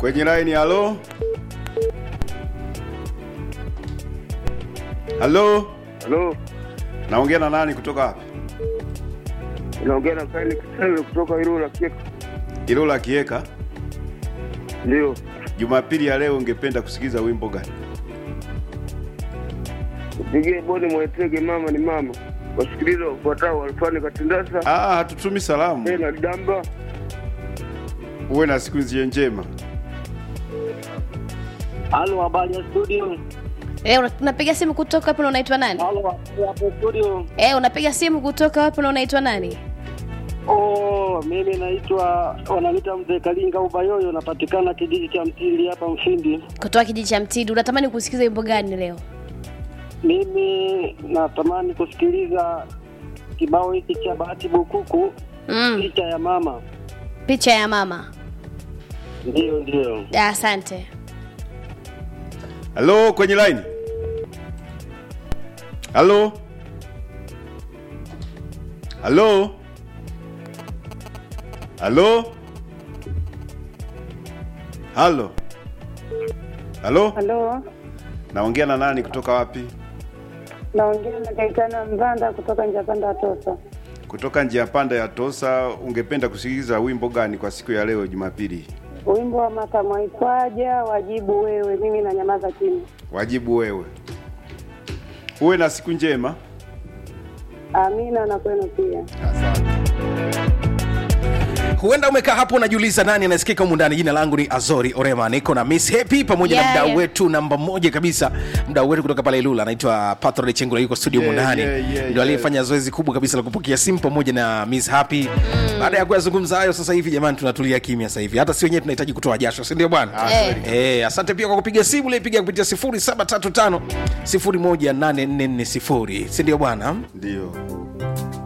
kwenye line halo halo Halo, naongea na nani kutoka hapa unaongea na Kaini Kisele kutoka Ilula Kieka. ilola kieka Ndio, jumapili ya leo ungependa kusikiza wimbo gani pigie bodi mwetege, mama ni mama. Wasikiliza wafuatao: Walfani Katindasa, ah, hatutumi salamu Bena Damba, uwe na siku nzie njema Halo, habari ya studio. Eh, una- unapiga simu kutoka wapi na unaitwa nani? Halo, habari hapo studio. Eh, unapiga simu kutoka wapi na unaitwa nani? Oh, mimi naitwa wananiita mzee Kalinga Ubayoyo, napatikana kijiji cha Mtili hapa Mfindi. Kutoka kijiji cha Mtidi. Unatamani kusikiza wimbo gani leo? Mimi natamani kusikiliza kibao hiki cha Bahati Bukuku, Mm, picha ya mama. picha ya mama. Ndio, ndio. Ya, Asante. halo kwenye line halo halo halo halo halo Halo, naongea na nani kutoka wapi naongea na Gaitana Mvanda kutoka Njapanda Atosa. kutoka njia panda ya tosa ungependa kusikiliza wimbo gani kwa siku ya leo jumapili Wimbo wa Mata Mwaitwaja, wajibu wewe, mimi na nyamaza kimya. wajibu wewe uwe na siku njema Amina na kwenu pia. asante huenda umekaa hapo unajiuliza nani anasikika humu ndani jina langu ni azori orema niko na miss happy pamoja Yeah, na mdau yeah. wetu namba moja kabisa mdau wetu kutoka pale ilula anaitwa patrol chengula yuko studio Yeah, humu ndani yeah, yeah, ndio yeah. aliyefanya zoezi kubwa kabisa la kupokea simu pamoja na miss happy baada ya kuyazungumza hayo sasa hivi jamani tunatulia kimya sasa hivi hata si wenyewe tunahitaji kutoa jasho si ndio bwana Eh. Eh, asante pia kwa kupiga simu ulipiga kupitia 0735 018440 si ndio bwana ndio